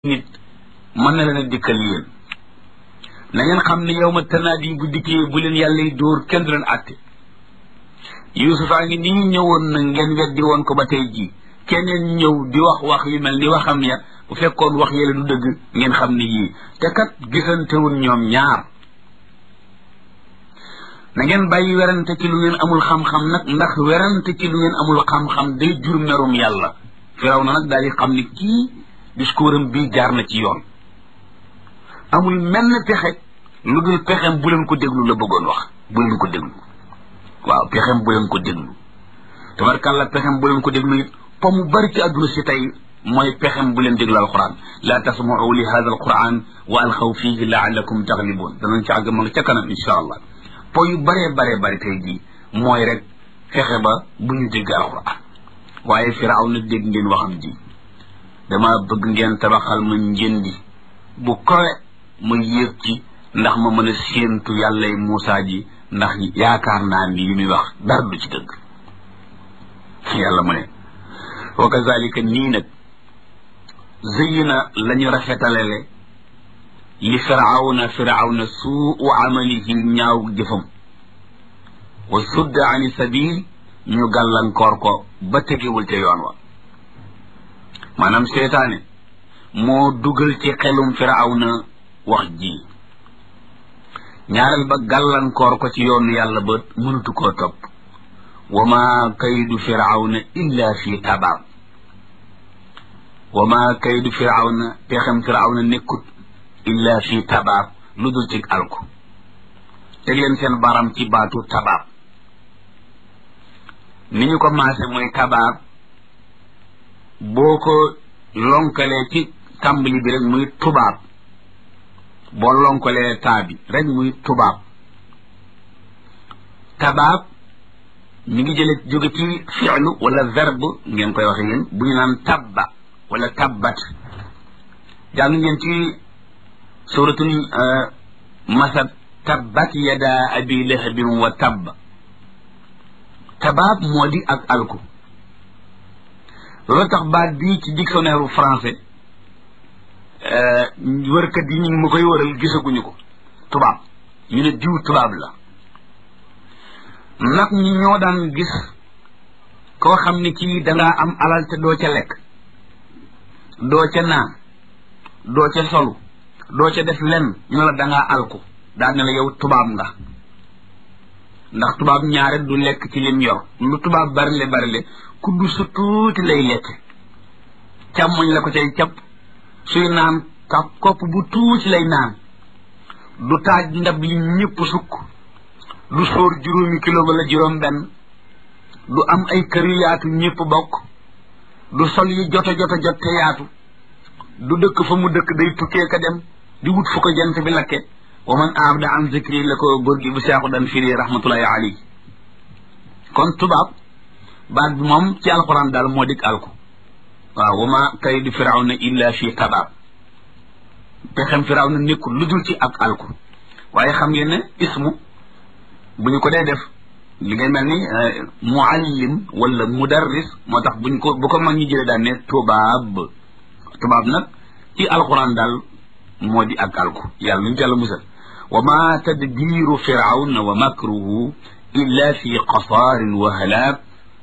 nit mën na leen a dikkal yéen na ngeen xam ne yow ma tanaat yi bu dikkee bu leen yàlla yi dóor kenn du leen àtte yuusufaa ngi nii ñëwoon na ngeen weddi woon ko ba tey jii keneen ñëw di wax wax yu mel ni waxam ya bu fekkoon wax yële du dëgg ngeen xam ne yii te kat gisantewul ñoom ñaar na ngeen bàyyi werante ci lu ngeen amul xam-xam nag ndax werante ci lu ngeen amul xam-xam day jur merum yàlla firaw na nag daal di xam ne kii discours am bii jaar na ci yoon amul menn pexe lu dul pexem bu leen ko déglu la bëggoon wax bu leen ko déglu waaw pexem bu leen ko déglu tabarkàlla pexem bu leen ko déglu it po mu bari ci àdduna si tey mooy pexem bu leen déglu alquran laa tasmau li hada alquran wa alxaw fihi laalakum taglibun danañ ci àgg ma nga ca kanam insha allah po yu baree baree bari tey jii mooy rek fexe ba bu ñu dégg alquran waaye firaaw na dégg ngeen waxam ji dama bëgg ngeen tabaxal ma njëndi bu kowe ma yéeg ci ndax ma mën a séentu yàllay Muusaa ji ndax yaakaar naa ni li muy wax dara du ci dëgg yàlla mu ne wa kazalika nii nag zëyina la ñu rafetalele li firawna firawna suu amalihi ñaaw jëfam wa sudda ani sabil ñu gàllankoor ko ba tegewul ca yoon wa maanaam seetaane moo dugal ci xelum firawna wax ji ñaareel ba gàllankoor ko ci yoonu yàlla ba mënatu koo topp wa ma kaydu firawna illa fi tabaab wa ma kaydu firawna pexem firawna nekkut illa fi tabaab lu dul ci alku teg leen seen baram ci baatu tabaab ni ñu ko maase mooy tabaab boo ko lonkalee ci tàmbali bi rek muy tubaab boo lonkalee taa bi rek muy tubaab tabaab mi ngi jële jóge ci fi'lu wala verbe ngeen koy waxe yéen bu ñu naan tabba wala tabbat jàng ngeen ci suratul masad tabbat yada abi lahabin wa tabba tabaab moo di ak alku loolu tax baat bii ci dictionnaire français wërkat yi ñu ngi ma koy wëral gisaguñu ko tubaab ñu ne diw tubaab la nag ñi ñoo daan gis koo xam ne kii dangaa am alal te doo ca lekk doo ca naan doo ca solu doo ca def lenn ñu la dangaa alku daal ne la yow tubaab nga ndax tubaab ñaare du lekk ci lim yor lu tubaab barile barile kuddu su tuuti lay lekk càmmoñ la ko cay capp suy naan ka kopp bu tuuti lay naan du taaj ndab li ñëpp sukk du sóor juróomi kilo wala juróom benn du am ay kër yu yaatu ñëpp bokk du sol yi joto joto jot te yaatu du dëkk fa mu dëkk day tukkee ka dem di wut fu ko jant bi lakke wa man abda an zikri la ko góor gi bu seexu dan firi rahmatullahi alayhi kon tubaab baat bi moom ci alquran daal moo dik alku waaw wa ma kaydu firawna illa fi tabaab pexem firawna nekkul lu dul ci ak alku waaye xam ngeen ne ismu bu ñu ko dee def li ngay mel ni muallim wala mudarris moo tax buñ ko bu ko mag ñi jëlee daan ne tubaab tubaab nag ci alquran daal moo di ak alku yàlla nuñu jàlla musal wa ma tadbiru firawna wa makruhu illa fi qasaarin wa halaak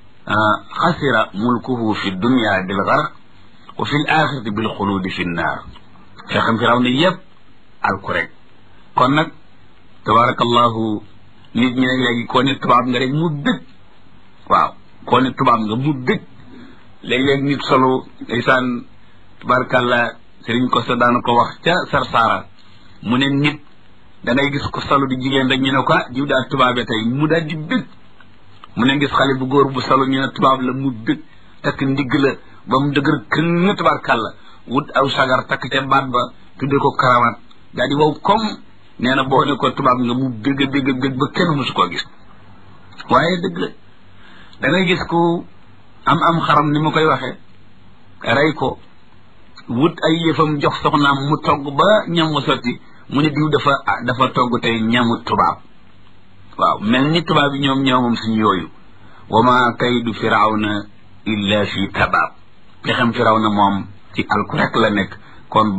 xasira mulkuhu fi dunya bil garq wa fi l axirati bil xuluudi fi nnaar fexem firaw ne yëpp alku rek kon nag tabarakallahu nit ñi nag léegi koo ne tubaab nga rek mu dëgg waaw koo ne tubaab nga mu dëgg léeg-léeg nit solo ndeysaan tabarakallah sëriñ ko sa daana ko wax ca sarsaara mu ne nit da ngay gis ko solo di jigéen rek ñu ne ko jiw daal tubaabe tey mu daal di bëgg mu ne gis xale bu góor bu solo ñu ne tubaab la mu bëgg takk ndigg la ba mu dëgër këng tabarkàlla wut aw sagar takk ca baat ba tudde ko karawaat daal di wow comme nee na boo ne ko tubaab nga mu bëgg bëgg bëgg ba kenn musu koo gis waaye dëgg la da ngay gis ku am am xaram ni ma koy waxee rey ko wut ay yëfam jox soxnaam mu togg ba ñam wa sotti mu ne diw dafa dafa togg tey ñamu tubaab waaw mel ni tubaab yi ñoom ñoomam suñu yooyu wa ma kaydu firawna illa fi tabaab pexem firawna moom ci alku rek la nekk kon